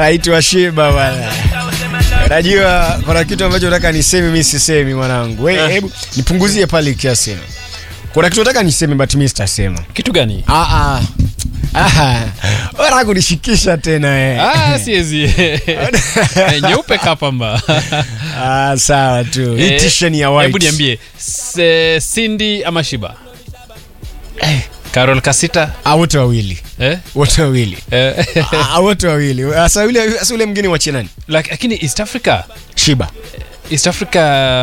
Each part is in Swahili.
anaitwa Shiba bwana. Najua kuna kitu ambacho nataka niseme, mimi sisemi mwanangu. Wewe hebu nipunguzie pale kiasi. Kuna kitu nataka niseme but mimi sitasema. kitu gani Ah ah. Ah. Wewe kunishikisha tena eh. ah, siezi Eh, nyeupe kapamba Ah, sawa tu. Hii Eh, t-shirt ni ya white. hebu niambie Se- Cindy ama Shiba Carol Kasita Ah, wote wawili. eh? Wote wawili. Eh, Ah, wote wawili. Sasa yule sasa yule mwingine wa nani? lak- lakini East Africa Shiba. East Africa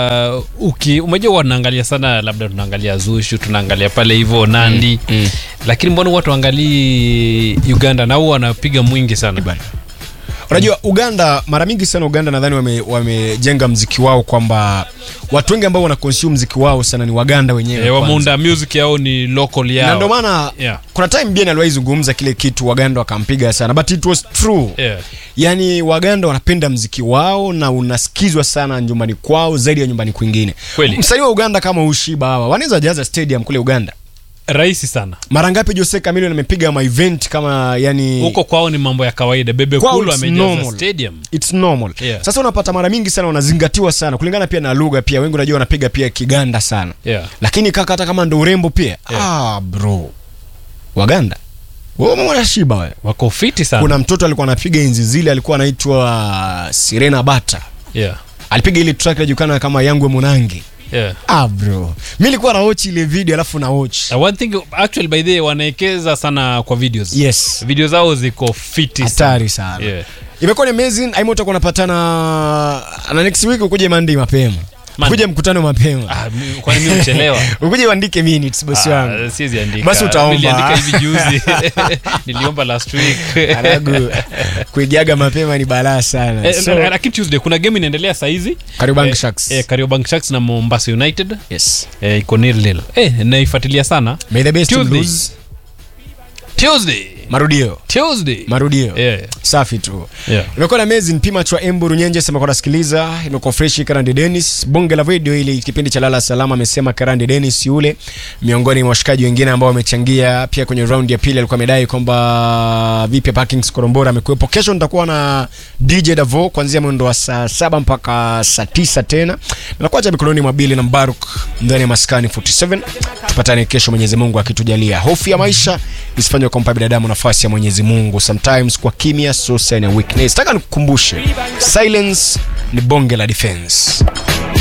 uki umejua wanaangalia sana labda tunaangalia Zushu tunaangalia pale hivyo Nandi mm. lakini mbona watu waangalii Uganda na huwa wanapiga mwingi sana Unajua Uganda mara mingi sana Uganda nadhani wame- wamejenga mziki wao kwamba watu wengi ambao wana consume mziki wao sana ni Waganda wenyewe. eh, kwanza. wameunda music yao ni local yao Na ndio maana Yeah. kuna time Bien aliwahi zungumza kile kitu Waganda wakampiga sana but it was true. yeah. Yaani Waganda wanapenda mziki wao na unasikizwa sana nyumbani kwao zaidi ya nyumbani kwingine. Kweli. Msanii wa Uganda kama Ushiba hawa wanaweza jaza stadium kule Uganda. rahisi sana Mara ngapi Jose Chameleone amepiga ma event kama yani huko kwao ni mambo ya kawaida bebe Kwao kulu it's amejaza normal. stadium It's normal. Yeah. Sasa unapata mara mingi sana wanazingatiwa sana kulingana pia na lugha pia wengi unajua wanapiga pia Kiganda sana. yeah. Lakini kaka hata kama ndo urembo pia. Yeah. Ah bro. Waganda. Wewe umeona Shiba wewe. wako fiti sana Kuna mtoto alikuwa anapiga enzi zile alikuwa anaitwa Sirena Bata. yeah. Alipiga ile track inajulikana kama Yangwe Munangi. Yeah. Ah bro. Mimi nilikuwa na watch ile video alafu na watch. Uh, one thing actually by the way wanaekeza sana kwa videos Yes. video zao ziko fiti Hatari sana. Yeah. Imekuwa ni amazing. Aimo utakuwa unapatana na next week ukuje Mandi mapema. Monday. Ukuje mkutano mapema. Ah, mi- kwani mi uchelewa Ukuje uandike minutes bosi wangu. Ah, siwezi andika. Basi utaomba. Niliandika hivi juzi niliomba last week Alagu kuigiaga mapema ni balaa sana. Eh, So, na- lakini tuesday kuna game inaendelea saizi Kariobangi Eh, Sharks. eh, Kariobangi Sharks na mombasa united yes. eh, iko nil nil eh, naifuatilia sana May the best team Tuesday. lose. tuesday Marudio. tuesday Marudio. yeah. Safi tu. Yeah. Imekuwa na amazing pima chwa Embu Runyenje sema kwa nasikiliza, imekuwa fresh Karandi Dennis. Bonge la video ili kipindi cha Lala Salama amesema Karandi Dennis yule miongoni mwa washikaji wengine ambao wamechangia pia kwenye round ya pili alikuwa amedai kwamba vipi Parkings Korombora amekuwepo. Kesho nitakuwa na DJ Davo kuanzia mwendo wa saa saba mpaka saa tisa tena. Nakuacha mikononi mwa Billy na Mbaruk ndani ya Maskani 47. Tupatane kesho Mwenyezi Mungu akitujalia. Hofu ya maisha isifanywe kumpa binadamu nafasi ya Mwenyezi Mungu. Sometimes kwa kimya so sign ya weakness. Nataka nikukumbushe silence ni bonge la defense.